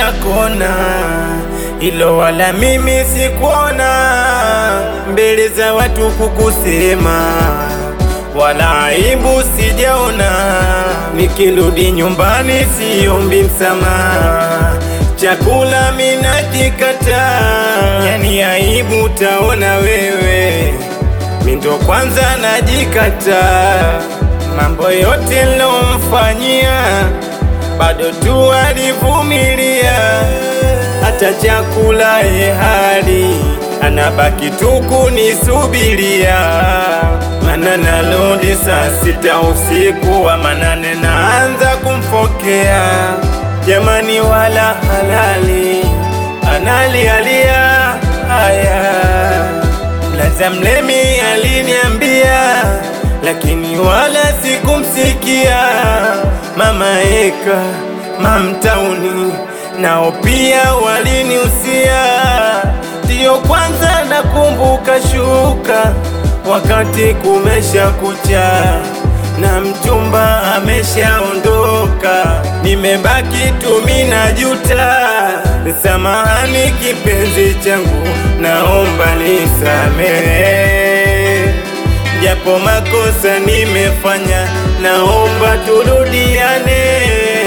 kila kona, ilo wala mimi sikuona mbele za watu kukusema, wala aibu sijaona. Nikirudi nyumbani siombi msamaha, chakula mina kikata, yani aibu taona wewe, mindo kwanza najikata, mambo yote nilomfanyia bado tu alivumilia, hata chakula ye hali anabaki tu kunisubiria, mana narudi saa sita usiku wa manane naanza kumfokea, jamani wala halali analialia haya Laza mlemi aliniambia, lakini wala sikumsikia. Mama Eka, mamtauni nao pia waliniusia, ndiyo kwanza nakumbuka shuka wakati kumesha kucha na mchumba ameshaondoka, nimebaki tu mimi najuta. Samahani kipenzi changu, naomba nisamehe, japo makosa nimefanya, naomba turudiane.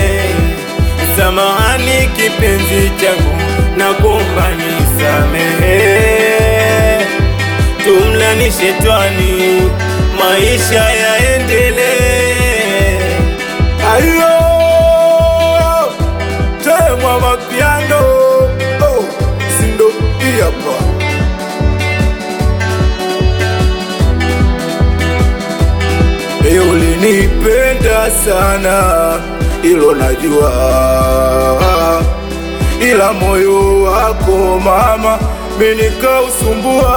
Samahani kipenzi changu, nakuomba nisamehe, tumlani shetani, maisha yaendelee. Ayo temwa mapiano oh, sindo iyapa Eyo ulinipenda sana ilo najua, ila moyo wako mama minikausumbua.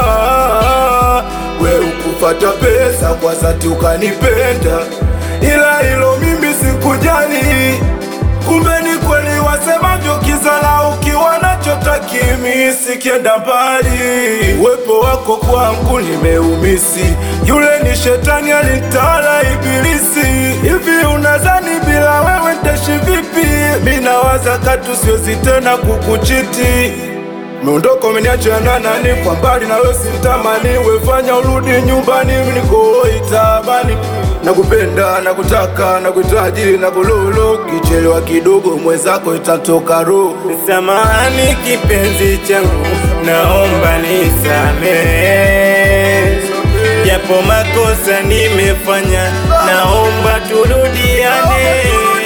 We ukufata pesa kwa zati ukanipenda, ila ilo mimi sikujali. Kumbe ni kweli wasemavyo, kizala ukiwa nacho takimi sikienda mbali. Uwepo wako kwangu nimeumisi, yule ni shetani alitala ibilisi. Hivi unazani bila wewe ntashi vipi? Mi nawaza katu siwezi tena kukuchiti Meondoko umeniacha na nani kwa mbali na wewe simtamani, wefanya urudi nyumbani, niko itabani. Nakupenda, nakutaka, nakuhitaji, nakululu, kichelewa kidogo mwenzako itatoka roho. Samahani kipenzi changu, naomba nisamehe, japo makosa nimefanya, naomba turudiane.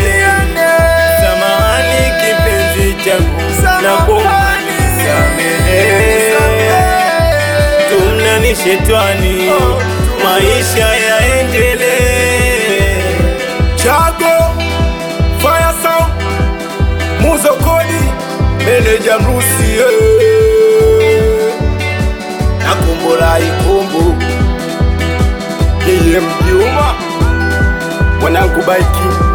Samahani kipenzi changu, nakuomba nisamehe, tumlani shetani, maisha yaendelee. Chago, Fire Sound, Muzo Kodi, Meneja Mrusi, eh. Nakumbula ikumbu, yeye mjuma, mwanangu Baiki